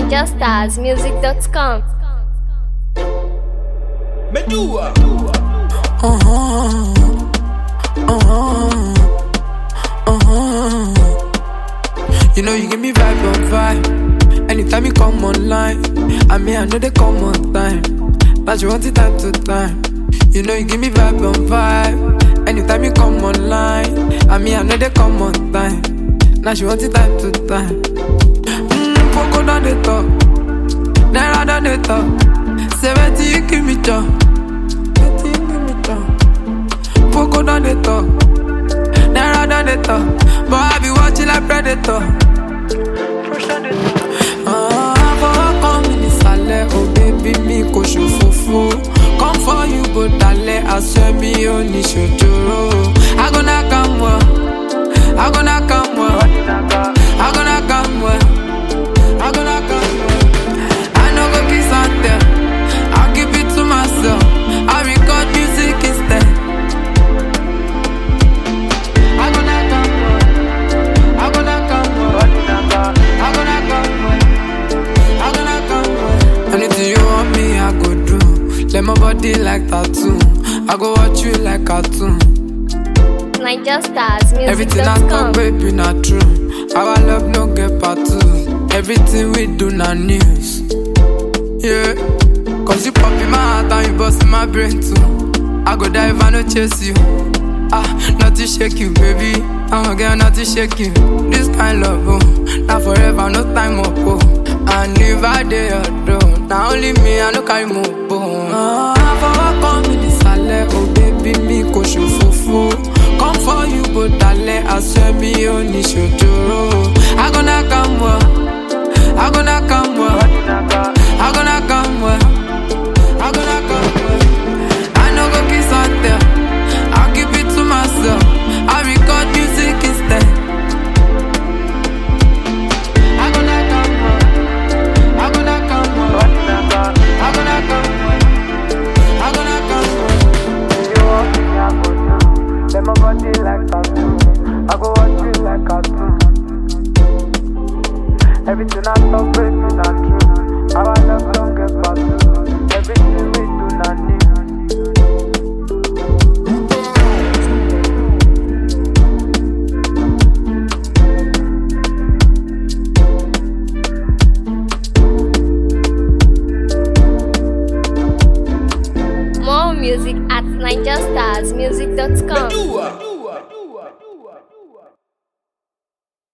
NigerStarsMusic.com. Medua. You know you give me vibe on vibe. Anytime you come online, I mean I know they come on time. But you want it time to time. You know you give me vibe on vibe. Anytime you come online, I mean I know they come on time. Now she want it time to time. Mmm, Poco down the talk, Naira down the talk. Seventy you give me job, seventy you give me job. Poco down the talk, Naira down the talk. But I be watching like predator. Ah, fọwọ́ kan mi nísàlẹ̀, oh baby mi kò ṣòfófó. Come for you bó dalẹ̀, aṣọ mi ò ní ṣòjòrò. Agona kan wọ̀, agona kan wọ̀, agona kan wọ̀, agona kan wọ̀. I no go kiss and tell, I'll keep it to myself. I record music instead. Agona kan wọ̀, agona kan wọ̀, agona kan wọ̀. I gonna come Anything you want me, I go do. Let my body like tattoo. I go watch you like cartoon. Everything I talk, NigerStarsMusic.com. baby, not true. Our love no get part two. Everything we do, not news. Yeah. Cause you pop in my heart and you bust in my brain too. I go die if I no chase you. Ah, not to shake you, baby. I'm a girl, not to shake you. This kind love, oh, not forever, no time up, oh. And if I dey alone, now only me, I no carry more, oh. Ah, fọwọ́ kan mi nísàlẹ̀, oh baby, mi kò ṣòfófó. Come for you, bó dalẹ̀, aṣọ mi ò ní ṣòjòrò. Agona kan wọ̀, agona kan wọ̀, agona kan wọ̀, agona kan wọ̀. I no go kiss and tell. I'll keep it to myself. I record music instead. I gonna come on. I gonna come on. I gonna come on. I gonna come on. You want me, I go do. Let my body like tattoo. I go watch you like cartoon. Everything I talk, baby, not true.